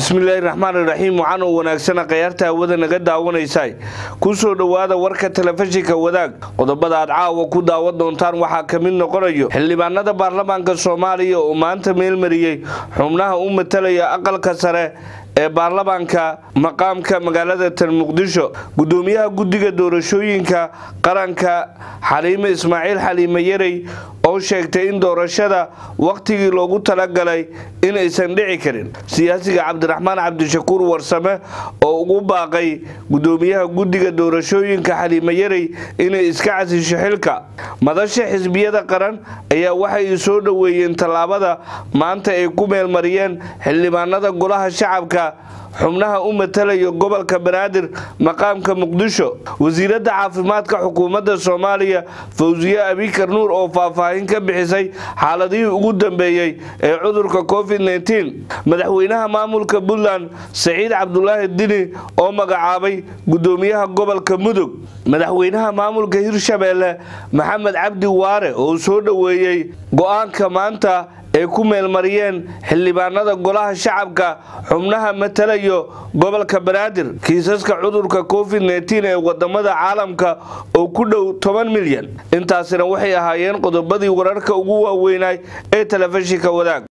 bismillaahi raxmaan iraxiim waxaan oo wanaagsana khayaarta hawada naga daawanaysaa kusoo dhowaada warka telefishinka wadaag qodobada aad caawa ku daawan doontaan waxaa ka mid noqonayo xildhibaanada baarlamaanka soomaaliya oo maanta meelmariyey xubnaha u matalaya aqalka sare ee baarlamaanka maqaamka magaalada tan muqdisho gudoomiyaha guddiga doorashooyinka qaranka xaliime ismaaciil xaliime yarey oo sheegtay in doorashada wakhtigii loogu talagalay inaysan dhici karin siyaasiga cabdiraxmaan cabdishakuur warsame oo ugu baaqay gudoomiyaha guddiga doorashooyinka xaliime yarey inay iska casisho xilka madasha xisbiyada qaran ayaa waxay soo dhoweeyeen tallaabada maanta ay ku meelmariyeen xildhibaanada golaha shacabka xubnaha u matalaya gobolka banaadir maqaamka muqdisho wasiiradda caafimaadka xukuumadda soomaaliya fawsiye abikar nuur oo faahfaahin ka bixisay xaaladihii ugu dambeeyey ee cudurka covid madaxweynaha maamulka puntland saciid cabdulaahi dini oo magacaabay gudoomiyaha gobolka mudug madaxweynaha maamulka hirshabeelle maxamed cabdi waare oo soo dhoweeyey go-aanka maanta ay ku meelmariyeen xildhibaanada golaha shacabka xubnaha matalayo gobolka banaadir kiisaska cudurka covid ee wadamada caalamka oo ku dhow toban milyan intaasina waxay ahaayeen qodobadii wararka ugu waaweynay ee telefishinka wadaag